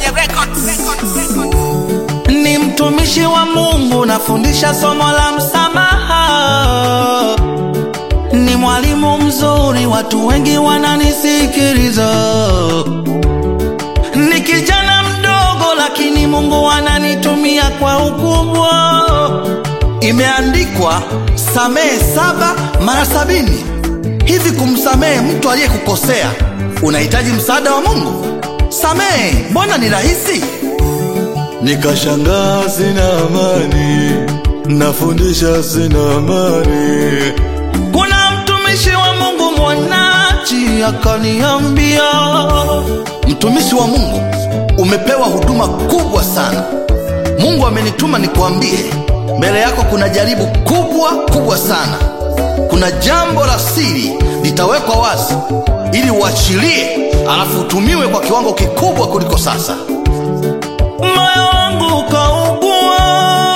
kwenye records. ni mtumishi wa Mungu, nafundisha somo la msamaha. Ni mwalimu mzuri, watu wengi wananisikiliza. Ni kijana mdogo, lakini Mungu ananitumia kwa ukubwa. Imeandikwa, samehe saba mara sabini. Hivi kumsamehe mtu aliyekukosea unahitaji msaada wa Mungu? Samehe, mbona ni rahisi? Nikashangaa sina amani, nafundisha sina amani. Kuna mtumishi wa Mungu mwanachi akaniambia, mtumishi wa Mungu, umepewa huduma kubwa sana. Mungu amenituma nikuambie, mbele yako kuna jaribu kubwa kubwa sana. Kuna jambo la siri litawekwa wazi ili uachilie, alafu utumiwe kwa kiwango kikubwa kuliko sasa. Moyo wangu ukaugua,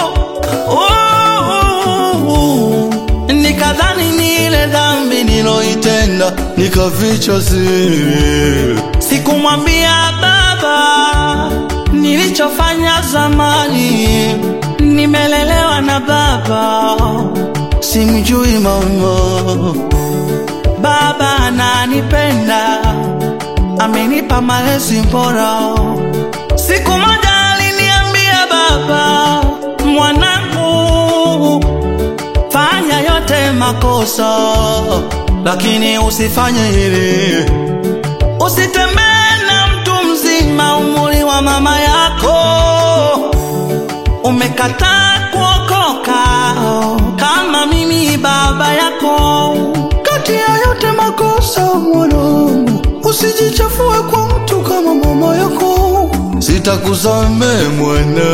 uh, nikadhani ni ile dhambi niloitenda, Nikaficha siri, sikumwambia baba nilichofanya zamani. Nimelelewa na baba, simjui mama. Baba ananipenda, amenipa malezi bora. Siku moja aliniambia baba, mwanangu, fanya yote makosa, lakini usifanye hivi. Usitembee na mtu mzima umri wa mama yako. Umekataa kuokoka kama mimi baba yako. Kati ya yote makosa, mwanangu, usijichafue kwa mtu kama mama yako. sitakusamehe mwana.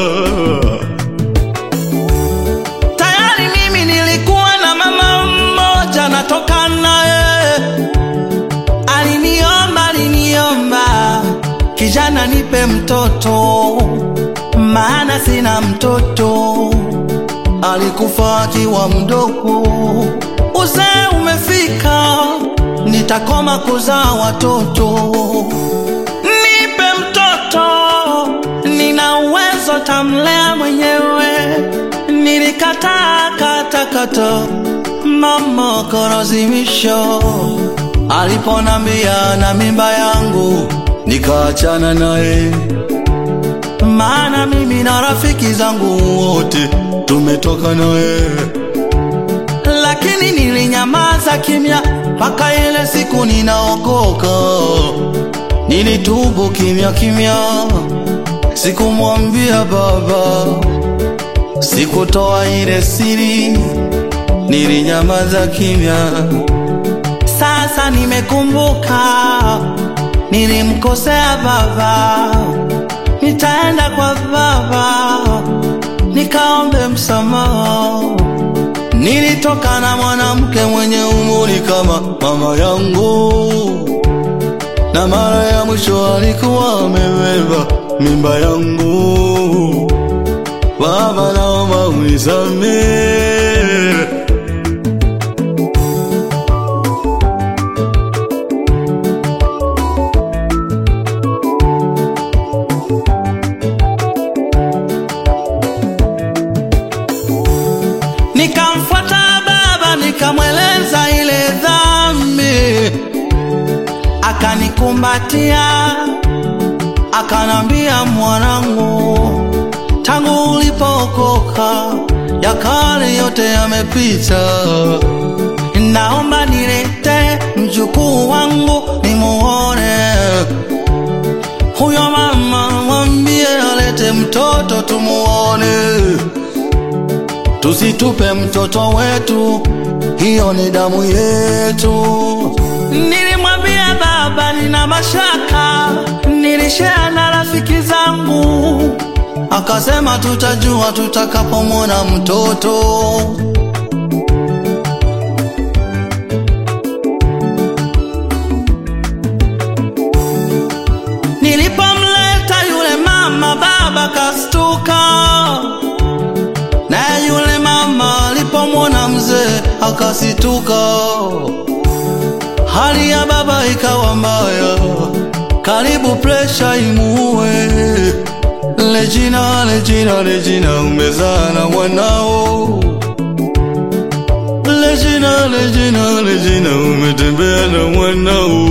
Tayari mimi nilikuwa na mama mmoja natoka naye, aliniomba aliniomba, kijana nipe mtoto, maana sina mtoto. Alikufa akiwa mdogo, uzee umefika, nitakoma kuzaa watoto. Nipe mtoto, nina uwezo, tamlea mwenyewe. Nilikataa kata kata, mama kalazimisha. Aliponambia na mimba yangu, nikaachana naye, maana mimi na rafiki zangu wote Tumetoka naye, lakini nilinyamaza kimya mpaka ile siku ninaokoka. Nilitubu kimya kimya, sikumwambia baba, sikutoa ile siri, nilinyamaza kimya. Sasa nimekumbuka, nilimkosea baba, nitaenda kwa baba nikaombe msamaha. Nilitoka na mwanamke mwenye umri kama mama yangu, na mara ya mwisho alikuwa amebeba mimba yangu. Baba, naomba unisamehe. nikamfuata baba, nikamweleza ile dhambi, akanikumbatia, akanambia, mwanangu, tangu ulipookoka ya kale yote yamepita, naomba nilete mjukuu wangu nimuone. Huyo mama mwambie alete mtoto tumuone, tusitupe mtoto wetu, hiyo ni damu yetu. Nilimwambia baba, nina mashaka, nilishare na rafiki zangu, akasema tutajua tutakapomwona mtoto. Nilipomleta yule mama, baba kastuka, naye yule mama alipomwona mzee akasituka. Hali ya baba ikawa mbaya, karibu presha imuue. Regina, Regina, Regina, umezaa na mwanao. Regina, Regina, Regina, umetembea na mwanao.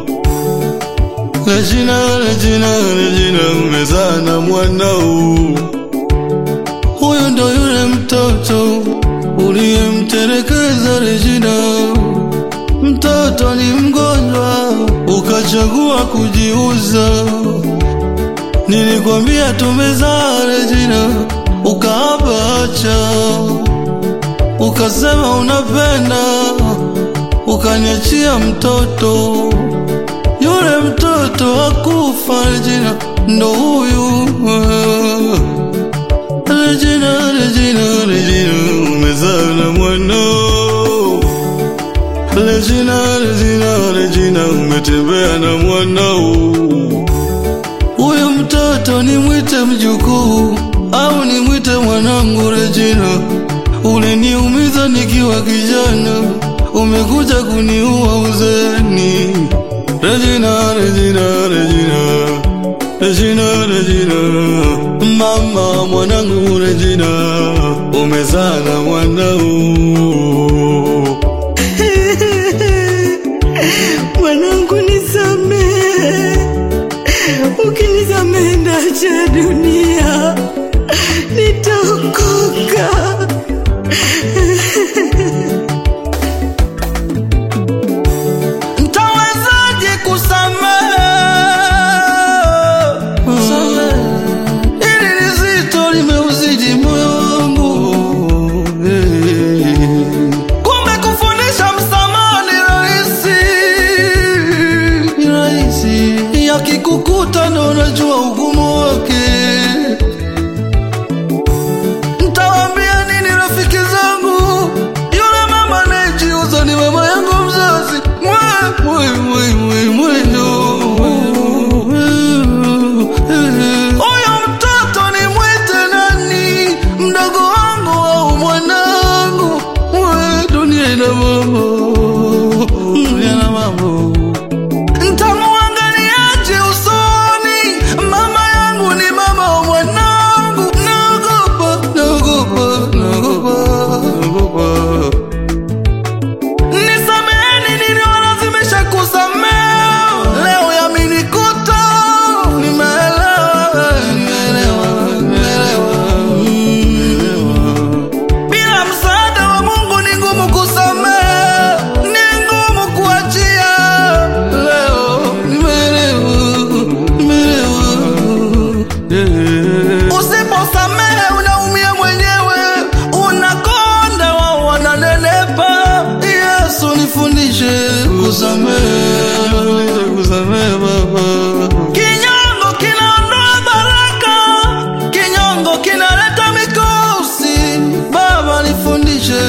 Regina, Regina, Regina, umezaa na mwanao. Huyu ndo yule mtoto uliyemtelekeza Regina. Mtoto ni mgonjwa, ukachagua kujiuza. Nilikwambia tumezaa Regina, ukaapa acha, ukasema unapenda, ukaniachia mtoto. Yule mtoto hakufa Regina, ndo huyu Regina, Regina, Regina, umezaa na mwanao. Regina, Regina, Regina, umetembea na mwanao. Huyu mtoto nimwite mjukuu au nimwite mwanangu Regina? Uliniumiza nikiwa kijana, umekuja kuniua uzeni. Regina, Regina, Regina, Regina, Regina, mama mwanangu Regina, umezaa na mwanao. Mwanangu nisamehe, ukinisamehe ndacha dunia, nitaokoka. Mtawezaje kusamehe? Hili ni zito limeuzidi moyo wangu. Kumbe kufundisha msamaha ni rahisi. Ni rahisi, yakikukuta ndo unajua ugumu wake. Mtawaambia nini rafiki zangu? Yule mama anayejiuza ni mama yangu mzazi. Mwe, Mwe, mwe, mwe, mwendo. Huyo mtoto ni mwite nani? Mdogo wangu au mwanangu? Mwe, dunia ina mambo. Dunia ina mambo. Ntamuangaliaje usoni? Mama yangu ni mama wa mwanangu. Naogopa, Naogopa, naogopa, naogopa. nisameheni, niliwalazimisha kusamehe. Leo yamenikuta, nimeelewa, Nimeelewa, nimeelewa, nimeelewa. bila msaada wa Mungu ni ngumu kusamehe, ni ngumu kuachia. Leo nimeelewa, nimeelewa. Yeah. Usiposamehe unaumia mwenyewe, unakonda, wao wananenepa. Yesu nifundishe kusamehe, nifundishe kusamehe Baba. Kinyongo kinaondoa baraka, kinyongo kinaleta mikosi. Baba nifundishe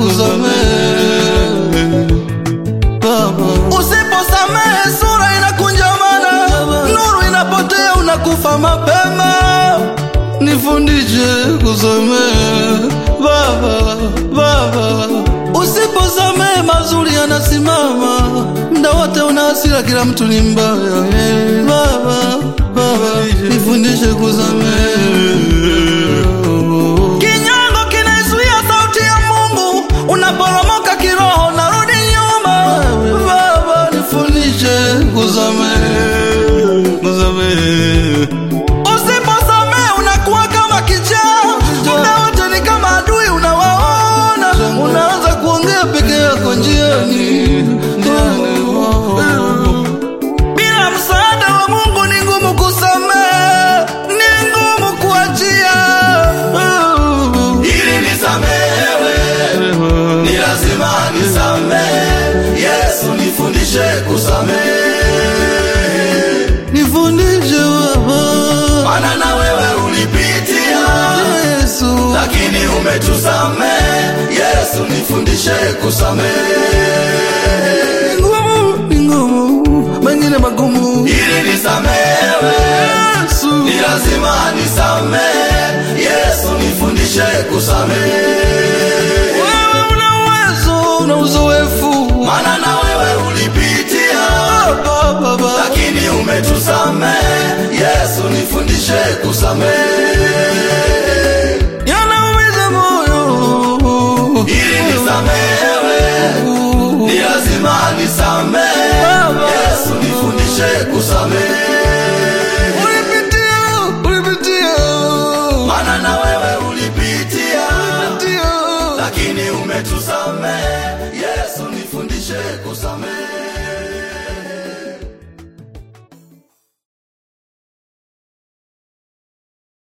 kusamehe Baba. Usiposamehe sura inakunjamana, nuru inapotea, unakufa mapema. Nifundishe kusamehe Baba, Baba. Usiposamehe mazuri yanasimama, mda wote una hasira, kila mtu ni mbaya. Baba, Baba, nifundishe kusamehe. Kinyongo kinaizuia sauti ya Mungu, unaporomoka kiroho, narudi nyuma. Baba, nifundishe kusamehe, kusamehe. Usiposamehe unakuwa kama kichaa, muda wote ni kama adui unawaona. Unaanza kuongea peke yako njiani, njiani. Bila msaada wa Mungu ni ngumu kusamehe, ni ngumu kuachia. Ili nisamehewe, ni lazima nisamehe. Yesu nifundishe kusamehe, Nifundishe Baba, maana na wewe ulipitia Yesu. lakini umetusamehe. Yesu nifundishe kusamehe, Ni ngumu, ni ngumu, mengine magumu. ili nisamehewe Yesu, ni lazima nisamehe. Yesu nifundishe kusamehe, wewe una uwezo, una uzoefu. maana na wewe ulipitia Baba, Baba, lakini ume umetusamehe yesu nifundishe kusamehe yanaumiza moyo ili nisamehewe ni lazima nisamehe yesu nifundishe kusamehe ulipitia ulipitia maana na wewe ulipitia ndio lakini umetusamehe yesu nifundishe kusamehe